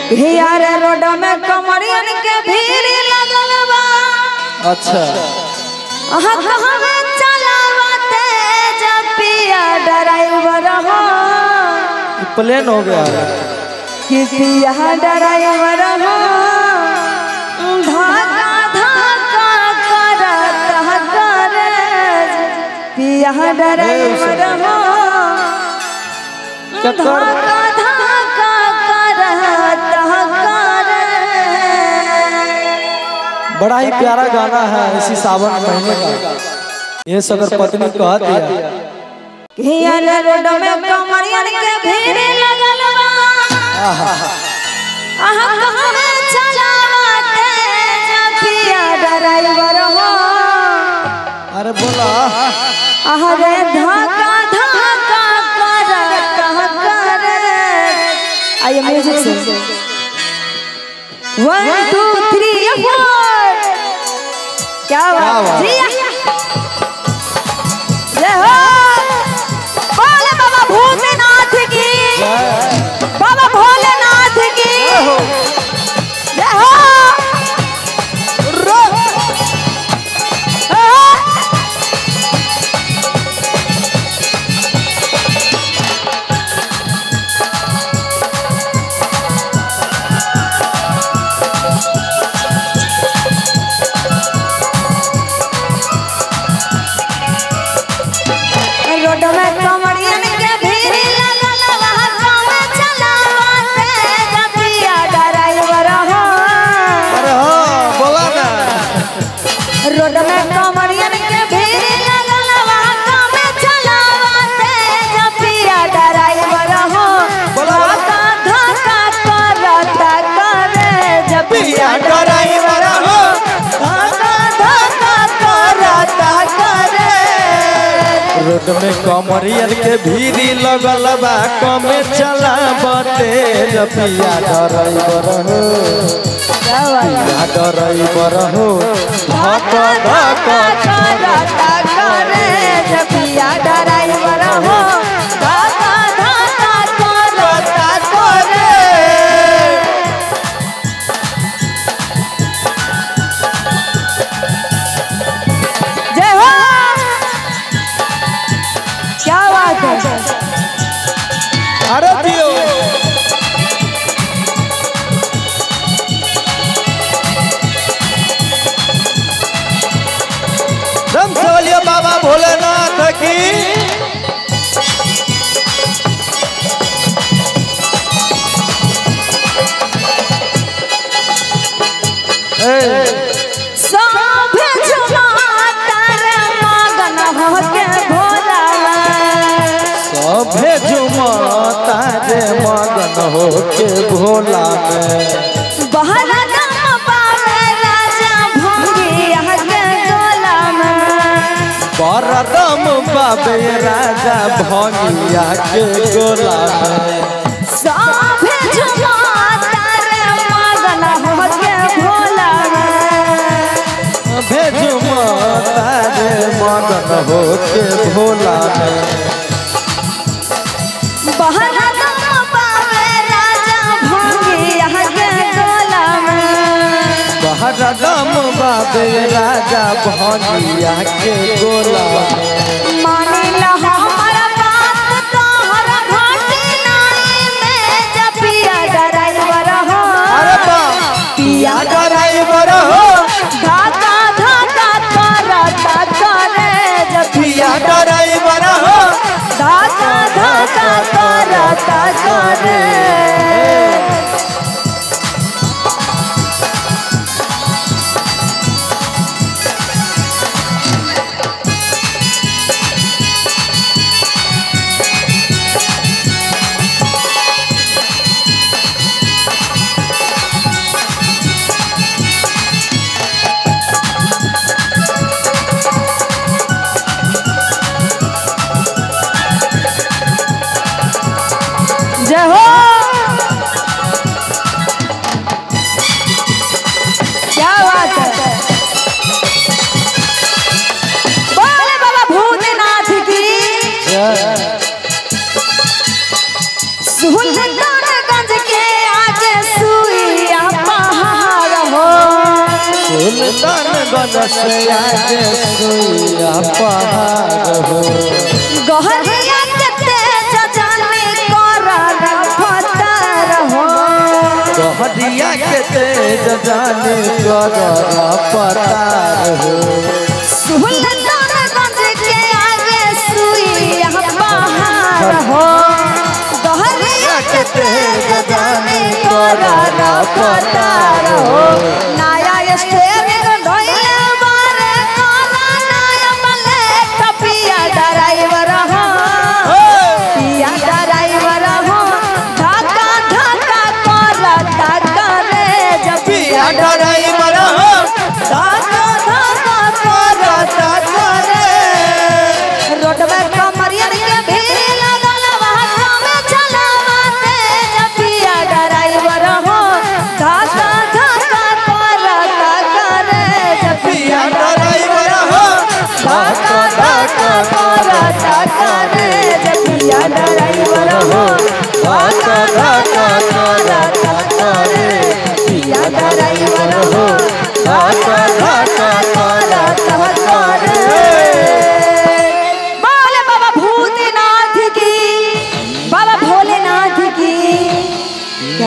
हियार road में कमरियन के भीड़ लगल बा अच्छा अहाँ कहवे चलावा तेज पिया ड्राइवर हो प्लेन हो गया है कि पिया ड्राइवर हो धक्का धक्का करत करे पिया ड्राइवर हो चक्कर धक्का धक्का करत करे बड़ा ही प्यारा गाना है इसी सावन महीने का ये सगर पत्नी कह दिया हियल रोड में कमरियन के भीड़ लगल बा आहा, अहाँ कहवे चलावा तेज पिया ड्राइवर हो अरे बोला अरे धक्का धक्का करत करे आइए म्यूजिक से वन टू थ्री फोर क्या क्या बात बात? जी जय हो बोले बाबा भूतनाथ की जय बाबा भोलेनाथ की हो। जय हो रो। रोड में कमरियन के भीड़ लगल वहाँ काम चलावा तेज पिया ड्राइवर हो अरे हाँ बोला ना रोड में कमरियन के भीड़ लगल वहाँ काम चलावा तेज पिया ड्राइवर हो बोला, बोला। धक्का धक्का करत करे जब पिया ड्राइवर हो धक्का धक्का करत करे रोड में कमरियन के भीड़ी लगल बा कमे चला तेज पिया ड्राइवर हो पिया ड्राइवर हो धक धक क्या बात है अरे दियो दम से बोलिए बाबा भोलेनाथ की ए, सब झुमाता रे मगन होके भोला सभे झुमता रे मगन होके भोला में बहर दम पावे राजा भंगिया के गोला में बरदम बाबे राजा भंगिया के गोला में सब झुमाता रे मगन होके भोला में भेजुमता रे मगन होके भोला में बहर दम पावे राजा भंगिया के गोला में बहरदम बाबे राजा भंगिया के गोला में मानिला हमर बात तोहर घाटी नाई में जपिया ड्राइवर हो अरे बा पिया ड्राइवर हो धाका धाका करता करे जपिया पिया ड्राइवर हो धाका धाका करता करे बनस आगे सुइया पहाड़ हो गहरिया के तेज जाने करर फतर हो गहरिया के तेज जाने कर पतार हो सुल्तानगंज के आगे सुइया पहाड़ हो गहरिया के तेज जाने करर फतर हो नया स्टेरिंग ढोइले मारे काला नया मले टपिया ड्राइवर हो पिया ड्राइवर हो धक्का धक्का करता करे जब पिया ड्राइवर हो धक्का धक्का करता करे रोड में कमरियन के भीड़ लगल वहाँ में चलावते जब पिया ड्राइवर हो धक्का धक्का करता करे जब पिया ड्राइवर हो धक्का धक्का